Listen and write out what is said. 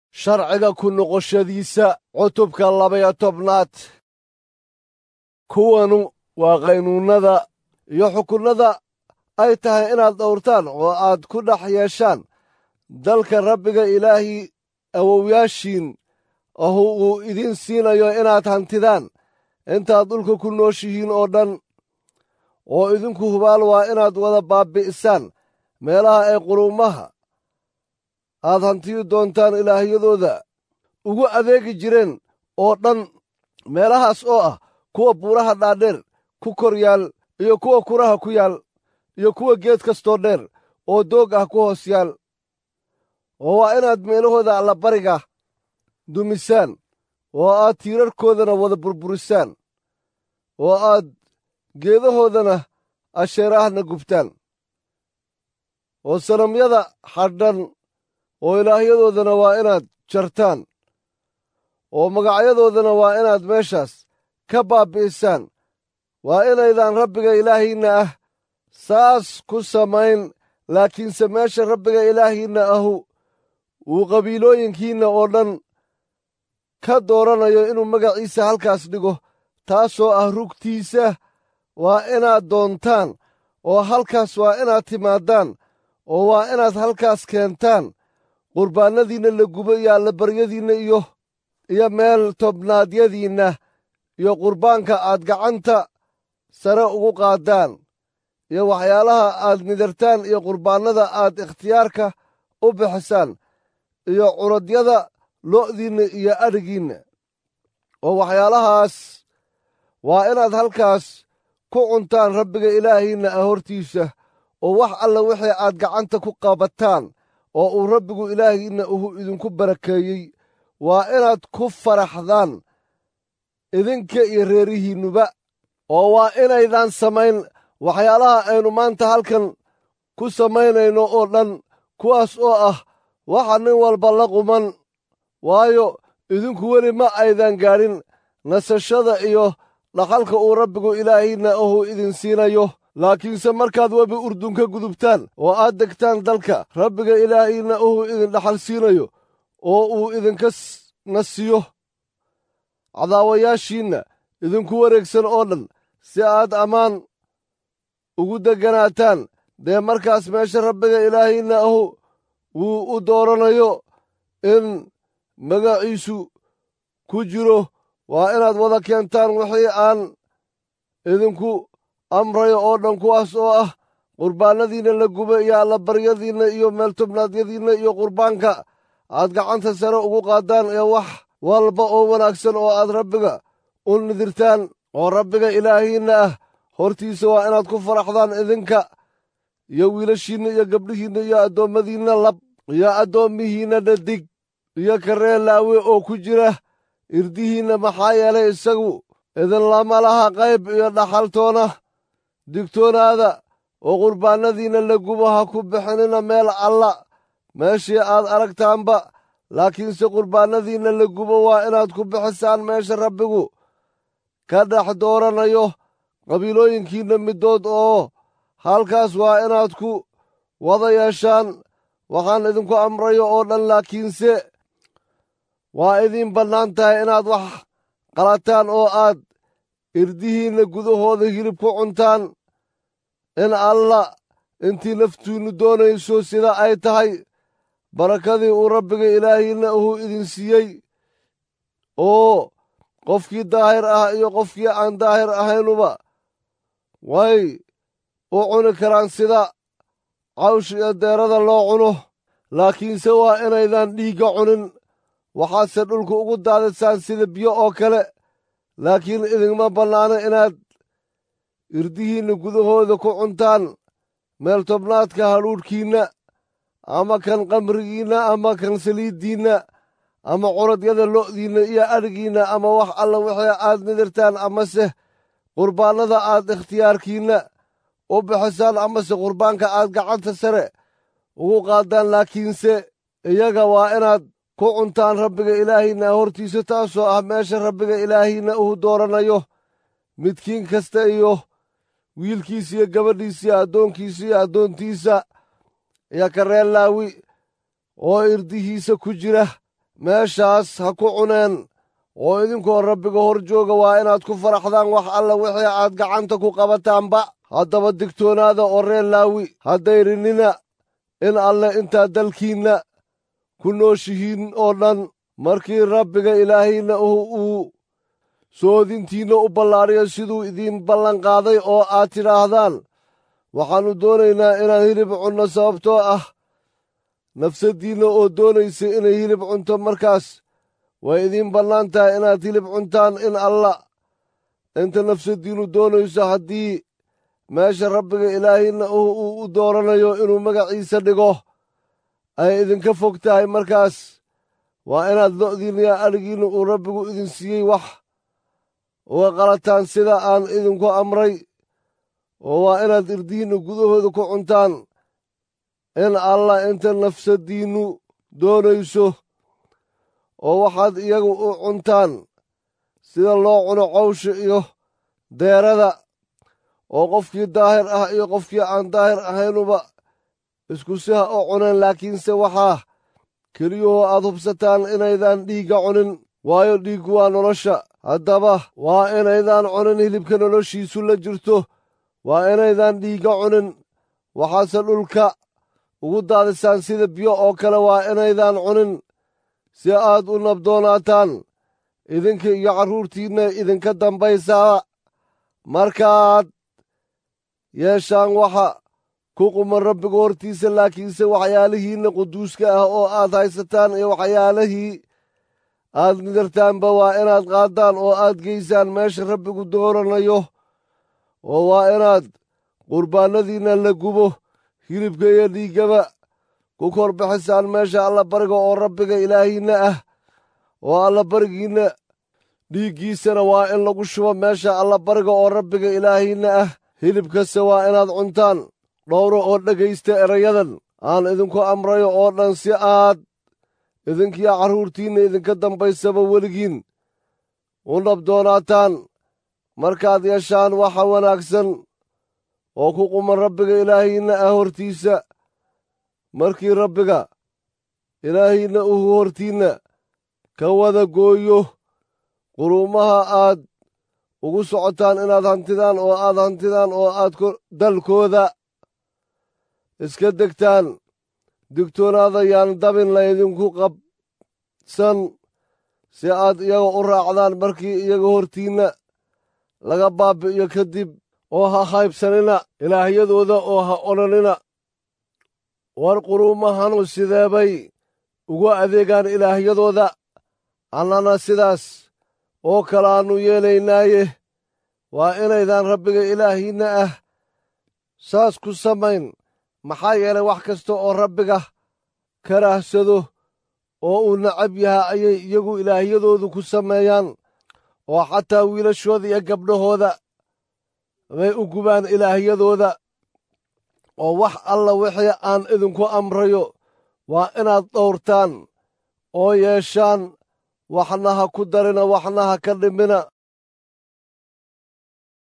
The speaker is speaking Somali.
sharciga ku noqoshadiisa cutubka labaya tobnaad kuwanu waa qaynuunnada iyo xukunnada ay tahay inaad dhowrtaan oo aad ku dhex yeeshaan dalka rabbiga ilaahii awowyaashiin ahu uu idiin siinayo inaad hantidaan intaad dhulka ku nooshihiin oo dhan oo idinku hubaal waa inaad wada baabbi'isaan meelaha ay quruumaha aad hantiyi doontaan ilaahyadooda ugu adeegi jireen oo dhan meelahaas oo ah kuwa buuraha dhaadheer ku kor yaal iyo kuwa kuraha ku yaal iyo kuwa geed kastoo dheer oo doog ah ku hoos yaal oo waa inaad meelahooda allabariga dumisaan oo aad tiirarkoodana wada burburisaan oo aad geedahoodana asheeraahna gubtaan oo sanamyada xadhan oo ilaahyadoodana waa inaad jartaan oo magacyadoodana waa inaad meeshaas ka baabbi'isaan waa inaydaan rabbiga ilaahiinna ah saas ku samayn laakiinse meesha rabbiga ilaahiinna ahu uu qabiilooyinkiinna oo dhan ka dooranayo inuu magaciisa halkaas dhigo taasoo ah rugtiisa waa inaad doontaan oo halkaas waa inaad timaadaan oo waa inaad halkaas keentaan qurbaannadiinna la gubo iyo allabaryadiinna iyo iyo meel tobnaadyadiinna iyo qurbaanka aad gacanta sare ugu qaaddaan iyo waxyaalaha aad nidartaan iyo qurbaannada aad ikhtiyaarka u bixisaan iyo curadyada lo'diinna iyo adhigiinna oo waxyaalahaas waa inaad halkaas ku cuntaan rabbiga ilaahiinna ah hortiisa oo wax alla wixii aad gacanta ku qabataan oo uu rabbigu ilaahiinna uhu idinku barakeeyey waa inaad ku faraxdaan idinka iyo reerihiinnuba oo waa inaydaan samayn waxyaalaha aynu maanta halkan ku samaynayno oo dhan kuwaas oo ah waxa nin walba la quman waayo idinku weli ma aydan gaadhin nasashada iyo dhaxalka uu rabbigu ilaahiinna ahu idin siinayo laakiinse markaad webi urdun ka gudubtaan oo aad degtaan dalka rabbiga ilaahiinna ahu idin dhaxal siinayo oo uu idinka nasiyo cadaawayaashiinna idinku wareegsan oo dhan si aad ammaan ugu degganaataan dee markaas meesha rabbiga ilaahiinna ahu wuu u dooranayo in magaciisu ku jiro waa inaad wada keentaan wixii aan idinku amrayo oo dhan kuwaas oo ah qurbaannadiinna la guba iyo allabaryadiinna iyo meeltobnaadyadiinna iyo qurbaanka aad gacanta sare ugu qaaddaan ee wax walba oo wanaagsan oo aad rabbiga u nidirtaan oo rabbiga ilaahiinna ah hortiisa waa inaad ku faraxdaan idinka iyo wiilashiinna iyo gabdhihiinna iyo addoommadiinna lab iyo addoommihiinna dhadig iyo karee laawe oo ku jira irdihiinna maxaa yeelay isagu idinlama laha qayb iyo dhaxaltoona digtoonaada oo qurbaannadiinna la gubo ha ku bixinina meel alla meeshii aad aragtaanba laakiinse qurbaannadiinna la gubo waa inaad ku bixisaan meesha rabbigu ka dhex dooranayo qabiilooyinkiinna middood oo halkaas waa inaad ku wada yeeshaan waxaan idinku amrayo oo dhan laakiinse waa idiin bannaan tahay inaad wax qalataan oo aad irdihiinna gudahooda hilib ku cuntaan in alla intii naftiinnu doonayso sida ay tahay barakadii uu rabbiga ilaahiinna uhu idin siiyey oo qofkii daahir ah iyo qofkii aan daahir ahaynuba way u cuni karaan sida cawsh iyo deerada loo cuno laakiinse waa inaydan dhiigga cunin waxaadse dhulka ugu daadisaan sida biyo oo kale laakiin idinma bannaano inaad irdihiinna gudahooda ku cuntaan meel tobnaadka hadhuudhkiinna ama kan qamrigiinna ama kan saliiddiinna ama curadyada lo'diinna iyo adhigiinna ama wax alla wixii aad nidirtaan amase qurbaannada aad ikhtiyaarkiinna u bixisaan amase qurbaanka aad gacanta sare ugu qaaddaan laakiinse iyaga waa inaad ku cuntaan rabbiga ilaahiinna hortiisa taasoo ah meesha rabbiga ilaahiinna uu dooranayo midkiin kasta iyo wiilkiisa iyo gabadhiisa iyo addoonkiisa iyo addoontiisa iyo kareen laawi oo irdihiisa ku jira meeshaas ha ku cuneen oo idinkoo rabbiga hor jooga waa inaad ku faraxdaan wax alla wixii aad gacanta ku qabataanba haddaba digtoonaada oo reer laawi haddayrinina in alle intaa dalkiinna ku nooshihiin oo dhan markii rabbiga ilaahayna uu soodintiinna u ballaadhiyo siduu idiin ballanqaaday oo aad tidhaahdaan waxaannu doonaynaa inaan hilib cunno sababtoo ah nafsaddiinna oo doonaysa inay hilib cunto markaas way idiin bannaan tahay inaad hilib cuntaan in alla inta nafsaddiinnu doonayso haddii meesha rabbiga ilaahayna uu u dooranayo inuu magaciisa dhigo ay idinka fog tahay markaas waa inaad lo'diinna iyo adhigiinna uu rabbigu idin siiyey wax uga qalataan sida aan idinku amray oo waa inaad irdihiinna gudahooda ku cuntaan in allah inta nafsaddiinnu doonayso oo waxaad iyagu u cuntaan sida loo cuno cawsha iyo deerada oo qofkii daahir ah iyo qofkii aan daahir ahaynuba isku siha u cuneen laakiinse waxaa keliyahoo aad hubsataan inaydaan dhiigga cunin waayo dhiiggu waa nolosha haddaba waa inaydaan cunin hilibka noloshiisu la jirto waa inaydaan dhiigga cunin waxaase dhulka ugu daadisaan sida biyo oo kale waa inaydaan cunin si aad u nabdoonaataan idinka iyo carruurtiinna idinka dambaysaa markaad yeeshaan waxa ku quman rabbiga hortiisa laakiinse waxyaalihiinna quduuska ah oo aad haysataan iyo waxyaalihii aad nidartaanba waa inaad qaaddaan oo aad geysaan meesha rabbigu dooranayo oo waa inaad qurbaannadiinna la gubo hilibka iyo dhiiggaba ku kor bixisaan meesha allabariga oo rabbiga ilaahiinna ah oo allabarigiinna dhiiggiisana waa in lagu shubo meesha allabariga oo rabbiga ilaahiinna ah hilibkase waa inaad cuntaan dhowro oo dhegaysta erayadan aan idinku amrayo oo dhan si aad idinkiyo carruurtiinna idinka dambaysaba weligiin u nabdoonaataan markaad yeeshaan waxa wanaagsan oo ku quman rabbiga ilaahiinna ah hortiisa markii rabbiga ilaahiinna uu hortiinna ka wada gooyo quruumaha aad ugu socotaan inaad hantidaan oo aad hantidaan oo aad dalkooda iska degtaan digtoonaada yaan dabin laydinku qabsan si aad iyaga u raacdaan markii iyaga hortiinna laga baabi'iyo kadib oo ha haybsanina ilaahyadooda oo ha odhanina war quruumahanu sidee bay ugu adeegaan ilaahyadooda annana sidaas oo kalaannu yeelaynaaye waa inaydaan rabbiga ilaahiinna ah saas ku samayn maxaa yeelay wax kasta oo rabbiga karaahsado oo uu nacab yahay ayay iyagu ilaahyadoodu ku sameeyaan oo xataa wiilashooda iyo gabdhahooda bay u gubaan ilaahyadooda oo wax alla wixii aan idinku amrayo waa inaad dhowrtaan oo yeeshaan waxna ha ku darina waxna ha ka dhimina